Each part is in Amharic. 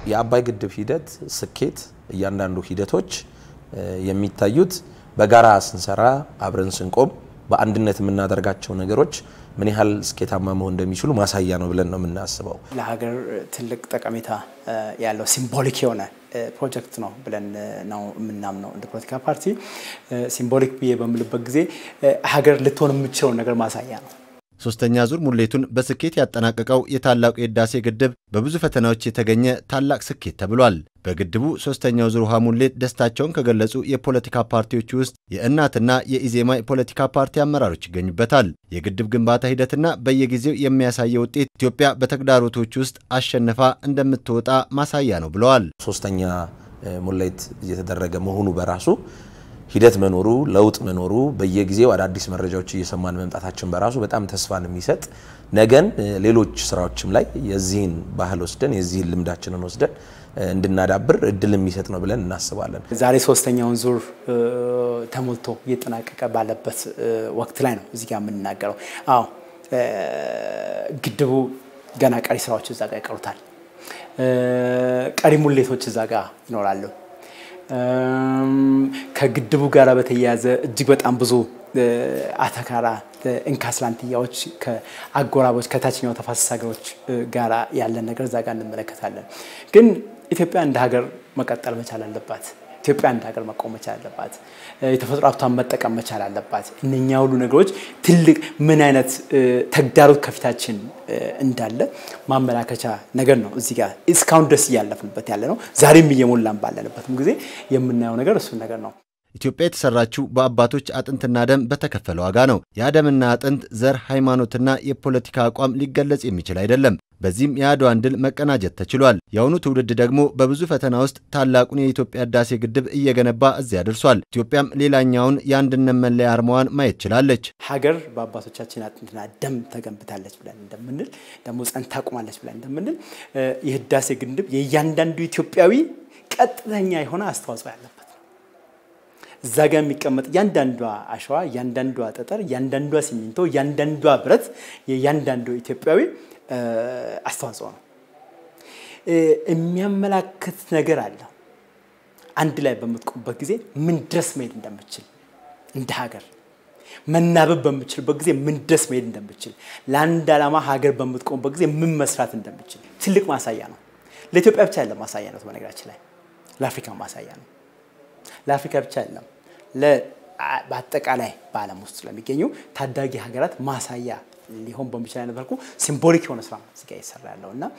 የአባይ ግድብ ሂደት ስኬት፣ እያንዳንዱ ሂደቶች የሚታዩት በጋራ ስንሰራ፣ አብረን ስንቆም፣ በአንድነት የምናደርጋቸው ነገሮች ምን ያህል ስኬታማ መሆን እንደሚችሉ ማሳያ ነው ብለን ነው የምናስበው። ለሀገር ትልቅ ጠቀሜታ ያለው ሲምቦሊክ የሆነ ፕሮጀክት ነው ብለን ነው የምናምነው። እንደ ፖለቲካ ፓርቲ ሲምቦሊክ ብዬ በምልበት ጊዜ ሀገር ልትሆን የምችለውን ነገር ማሳያ ነው። ሶስተኛ ዙር ሙሌቱን በስኬት ያጠናቀቀው የታላቁ የህዳሴ ግድብ በብዙ ፈተናዎች የተገኘ ታላቅ ስኬት ተብሏል። በግድቡ ሶስተኛው ዙር ውሃ ሙሌት ደስታቸውን ከገለጹ የፖለቲካ ፓርቲዎች ውስጥ የእናትና የኢዜማ የፖለቲካ ፓርቲ አመራሮች ይገኙበታል። የግድብ ግንባታ ሂደትና በየጊዜው የሚያሳየው ውጤት ኢትዮጵያ በተግዳሮቶች ውስጥ አሸንፋ እንደምትወጣ ማሳያ ነው ብለዋል። ሶስተኛ ሙሌት እየተደረገ መሆኑ በራሱ ሂደት መኖሩ ለውጥ መኖሩ በየጊዜው አዳዲስ መረጃዎች እየሰማን መምጣታችን በራሱ በጣም ተስፋን የሚሰጥ ነገን ሌሎች ስራዎችም ላይ የዚህን ባህል ወስደን የዚህን ልምዳችንን ወስደን እንድናዳብር እድል የሚሰጥ ነው ብለን እናስባለን። ዛሬ ሶስተኛውን ዙር ተሞልቶ እየጠናቀቀ ባለበት ወቅት ላይ ነው እዚህ ጋር የምንናገረው። አዎ ግድቡ ገና ቀሪ ስራዎች እዛ ጋር ይቀሩታል። ቀሪ ሙሌቶች እዛ ጋር ይኖራሉ። ከግድቡ ጋር በተያያዘ እጅግ በጣም ብዙ አተካራ እንካስላንትያዎች ከአጎራቦች ከታችኛው ተፋሰስ ሀገሮች ጋር ያለን ነገር እዛ ጋር እንመለከታለን። ግን ኢትዮጵያ እንደ ሀገር መቀጠል መቻል አለባት። ኢትዮጵያ እንደ ሀገር መቆም መቻል አለባት። የተፈጥሮ ሀብቷን መጠቀም መቻል አለባት። እነኛ ሁሉ ነገሮች ትልቅ ምን አይነት ተግዳሮት ከፊታችን እንዳለ ማመላከቻ ነገር ነው። እዚህ ጋር እስካሁን ድረስ እያለፍንበት ያለ ነው። ዛሬም እየሞላን ባለንበትም ጊዜ የምናየው ነገር እሱን ነገር ነው። ኢትዮጵያ የተሰራችው በአባቶች አጥንትና ደም በተከፈለ ዋጋ ነው። የአደምና አጥንት ዘር፣ ሃይማኖትና የፖለቲካ አቋም ሊገለጽ የሚችል አይደለም። በዚህም የአድዋን ድል መቀናጀት ተችሏል። የአሁኑ ትውልድ ደግሞ በብዙ ፈተና ውስጥ ታላቁን የኢትዮጵያ ህዳሴ ግድብ እየገነባ እዚያ ደርሷል። ኢትዮጵያም ሌላኛውን የአንድነት መለያ አርማዋን ማየት ችላለች። ሀገር በአባቶቻችን አጥንትና ደም ተገንብታለች ብለን እንደምንል ደግሞ ጸንታ ቆማለች ብለን እንደምንል የህዳሴ ግድብ የእያንዳንዱ ኢትዮጵያዊ ቀጥተኛ የሆነ አስተዋጽኦ ያለበት እዛ ጋር የሚቀመጥ እያንዳንዷ አሸዋ፣ እያንዳንዷ ጠጠር፣ እያንዳንዷ ሲሚንቶ፣ እያንዳንዷ ብረት የእያንዳንዱ ኢትዮጵያዊ አስተዋጽኦ ነው። የሚያመላክት ነገር አለ። አንድ ላይ በምትቆምበት ጊዜ ምን ድረስ መሄድ እንደምችል እንደ ሀገር መናበብ በምችልበት ጊዜ ምን ድረስ መሄድ እንደምችል ለአንድ ዓላማ ሀገር በምትቆምበት ጊዜ ምን መስራት እንደምችል ትልቅ ማሳያ ነው። ለኢትዮጵያ ብቻ ያለ ማሳያ ነው። በነገራችን ላይ ለአፍሪካ ማሳያ ነው። ለአፍሪካ ብቻ አይደለም፣ በአጠቃላይ በዓለም ውስጥ ለሚገኙ ታዳጊ ሀገራት ማሳያ ሊሆን በሚችል አይነት መልኩ ሲምቦሊክ የሆነ ስራ ነው እዚጋ እየሰራ ያለው እና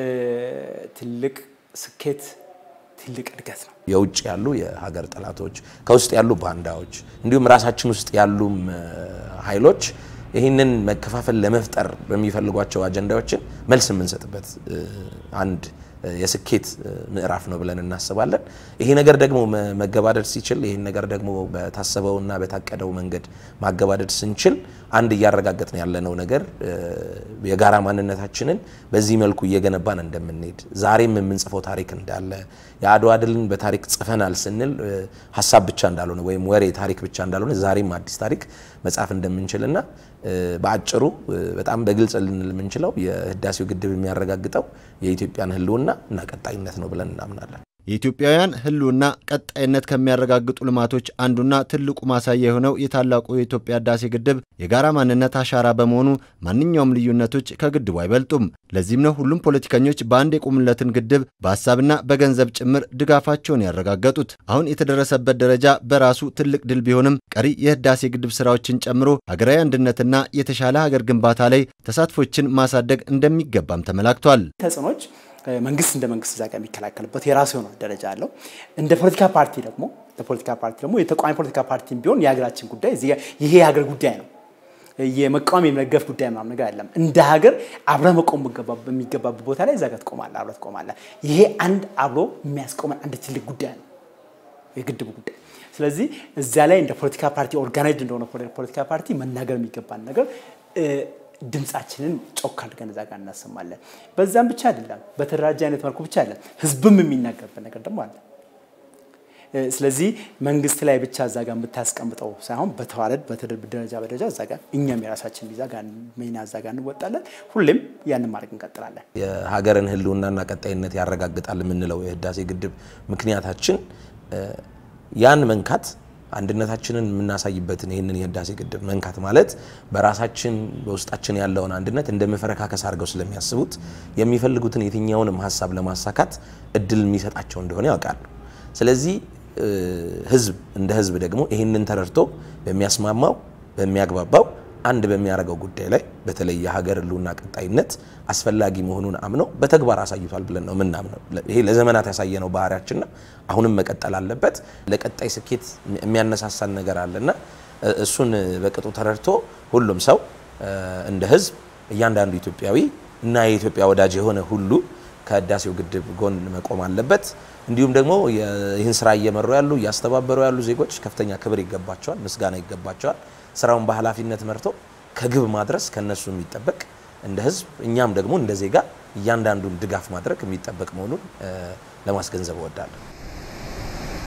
ትልቅ ስኬት ትልቅ እድገት ነው። የውጭ ያሉ የሀገር ጠላቶች፣ ከውስጥ ያሉ ባንዳዎች፣ እንዲሁም ራሳችን ውስጥ ያሉም ኃይሎች ይህንን መከፋፈል ለመፍጠር በሚፈልጓቸው አጀንዳዎችን መልስ የምንሰጥበት አንድ የስኬት ምዕራፍ ነው ብለን እናስባለን። ይሄ ነገር ደግሞ መገባደድ ሲችል ይህን ነገር ደግሞ በታሰበውና በታቀደው መንገድ ማገባደድ ስንችል አንድ እያረጋገጥን ያለነው ነገር የጋራ ማንነታችንን በዚህ መልኩ እየገነባን እንደምንሄድ ዛሬም የምንጽፈው ታሪክ እንዳለ የአድዋ ድልን በታሪክ ጽፈናል ስንል ሀሳብ ብቻ እንዳልሆነ ወይም ወሬ ታሪክ ብቻ እንዳልሆነ ዛሬም አዲስ ታሪክ መጻፍ እንደምንችልና በአጭሩ በጣም በግልጽ ልንል የምንችለው የህዳሴው ግድብ የሚያረጋግጠው የኢትዮጵያን ህልውና እና ቀጣይነት ነው ብለን እናምናለን። የኢትዮጵያውያን ህልውና ቀጣይነት ከሚያረጋግጡ ልማቶች አንዱና ትልቁ ማሳያ የሆነው የታላቁ የኢትዮጵያ ህዳሴ ግድብ የጋራ ማንነት አሻራ በመሆኑ ማንኛውም ልዩነቶች ከግድቡ አይበልጡም። ለዚህም ነው ሁሉም ፖለቲከኞች በአንድ የቆሙለትን ግድብ በሀሳብና በገንዘብ ጭምር ድጋፋቸውን ያረጋገጡት። አሁን የተደረሰበት ደረጃ በራሱ ትልቅ ድል ቢሆንም ቀሪ የህዳሴ ግድብ ስራዎችን ጨምሮ ሀገራዊ አንድነትና የተሻለ ሀገር ግንባታ ላይ ተሳትፎችን ማሳደግ እንደሚገባም ተመላክቷል። ተጽዕኖች መንግስት እንደ መንግስት እዛ ጋር የሚከላከልበት የራሱ የሆነ ደረጃ አለው። እንደ ፖለቲካ ፓርቲ ደግሞ ለፖለቲካ ፓርቲ ደግሞ የተቃዋሚ ፖለቲካ ፓርቲ ቢሆን የሀገራችን ጉዳይ ይሄ የሀገር ጉዳይ ነው። የመቃወም የመደገፍ ጉዳይ ምናምን ነገር አይደለም። እንደ ሀገር አብረህ መቆም በሚገባበት ቦታ ላይ እዛ ጋር ትቆማለህ፣ አብረህ ትቆማለህ። ይሄ አንድ አብሮ የሚያስቆመን አንድ ትልቅ ጉዳይ ነው፣ የግድቡ ጉዳይ። ስለዚህ እዚያ ላይ እንደ ፖለቲካ ፓርቲ ኦርጋናይዝድ እንደሆነ ፖለቲካ ፓርቲ መናገር የሚገባን ነገር ድምፃችንን ጮክ አድርገን እዛ ጋር እናሰማለን። በዛም ብቻ አይደለም፣ በተደራጀ አይነት መልኩ ብቻ አይደለም፣ ህዝብም የሚናገርበት ነገር ደግሞ አለ። ስለዚህ መንግስት ላይ ብቻ እዛ ጋር የምታስቀምጠው ሳይሆን በተዋረድ ደረጃ በደረጃ እዛ ጋር እኛም የራሳችን ቪዛ ጋር ሚና እዛ ጋር እንወጣለን። ሁሌም ያንን ማድረግ እንቀጥላለን። የሀገርን ህልውናና ቀጣይነት ያረጋግጣል የምንለው የህዳሴ ግድብ ምክንያታችን ያን መንካት አንድነታችንን የምናሳይበትን ይህንን የህዳሴ ግድብ መንካት ማለት በራሳችን በውስጣችን ያለውን አንድነት እንደ መፈረካከስ አድርገው ስለሚያስቡት የሚፈልጉትን የትኛውንም ሀሳብ ለማሳካት እድል የሚሰጣቸው እንደሆነ ያውቃሉ። ስለዚህ ህዝብ እንደ ህዝብ ደግሞ ይህንን ተረድቶ በሚያስማማው በሚያግባባው አንድ በሚያደርገው ጉዳይ ላይ በተለይ የሀገር ህልውና ቀጣይነት አስፈላጊ መሆኑን አምነው በተግባር አሳይቷል ብለን ነው የምናምነው። ይሄ ለዘመናት ያሳየነው ባህሪያችን ነው። አሁንም መቀጠል አለበት። ለቀጣይ ስኬት የሚያነሳሳን ነገር አለና እሱን በቅጡ ተረድቶ ሁሉም ሰው እንደ ህዝብ እያንዳንዱ ኢትዮጵያዊ እና የኢትዮጵያ ወዳጅ የሆነ ሁሉ ከህዳሴው ግድብ ጎን መቆም አለበት። እንዲሁም ደግሞ ይህን ስራ እየመሩ ያሉ እያስተባበሩ ያሉ ዜጎች ከፍተኛ ክብር ይገባቸዋል፣ ምስጋና ይገባቸዋል። ስራውን በኃላፊነት መርቶ ከግብ ማድረስ ከነሱ የሚጠበቅ እንደ ህዝብ እኛም ደግሞ እንደ ዜጋ እያንዳንዱን ድጋፍ ማድረግ የሚጠበቅ መሆኑን ለማስገንዘብ እወዳለሁ።